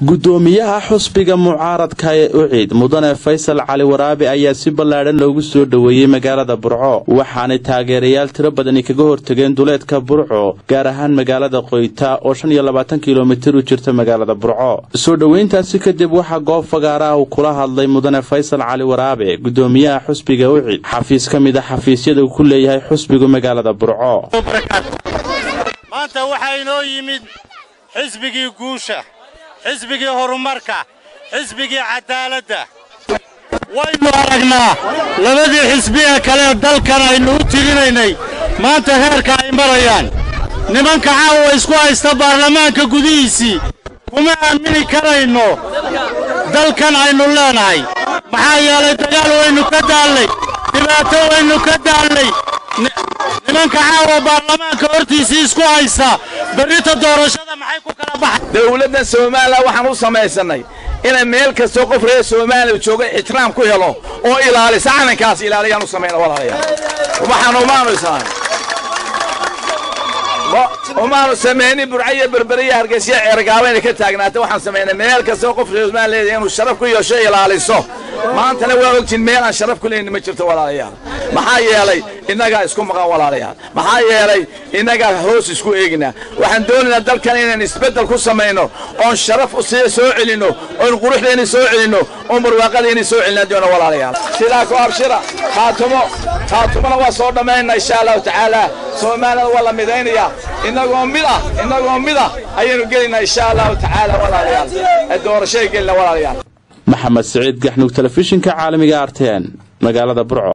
gudoomiyaha xusbiga mucaaradka ee ucid mudane faysal cali waraabe ayaa si ballaadhan loogu soo dhoweeyey magaalada burco waxaanay taageerayaal tiro badani kaga hortageen duleedka burco gaar ahaan magaalada qoyta oo shan iyo labaatan kilomitir u jirta magaalada burco soo dhoweyntaasi kadib waxaa goob fagaaraha uu kula hadlay mudane faysal cali waraabe gudoomiyaha xusbiga ucid xafiis ka mid a xafiisyada uu ku leeyahay xusbigu magaalada burco maanta waxaa inoo yimid xisbigii guusha xisbigii horumarka xisbigii cadaaladda waynu aragnaa labadii xisbiga kale dalkan aynu u tirinaynay maanta heerka ay marayaan nimanka caawa isku haysta baarlamaanka gudihiisii kuma aamini karayno dalkan aynu leenahay maxaa yeelay dagaal waynu ka daallay dhibaato waynu ka daallay nimanka caawa baarlamaanka hortiisii isku haysta berrita doorashada maxay ku kala baxay dawladda soomaaliya waxaan u samaysannay inay meel kastoo qof reer soomaaliya jooga ixtiraam ku helo oo ilaalisa calankaas ilaaliyaan u samayna walaalayaal waxaan umaanu isaan umaanu samaynin burcayo berberiya hargeysiya ceergaabayna ka taagnaata waxaan samaynay meel kastoo qof reer soomaaliya inuu sharaf ku yeesho ilaaliso maantana waa ogtiin meel aan sharaf ku leynin ma jirto walaalayaal maxaa yeelay innagaa isku maqan walaalayaal maxaa yeelay innagaa hoos isku eeginaa waxaan doonaynaa dalkan inaan isbeddel ku samayno oon sharaf sida soo celinno oon quruxdeenni soo celinno oon barwaaqadeenni soo celinaa doono walaalayaal sidaa ku abshira khaatumo khaatumona waa soo dhammaynaa insha allahu tacaala soomaaliyada waa la midaynayaa innagoo mid ah innagoo mid ah ayaynu gelaynaa insha allahu tacaala walaalayaal doorashay gelina walaalayaal maxamed siciid gaxnuug telefishinka caalamiga arteen magaalada burco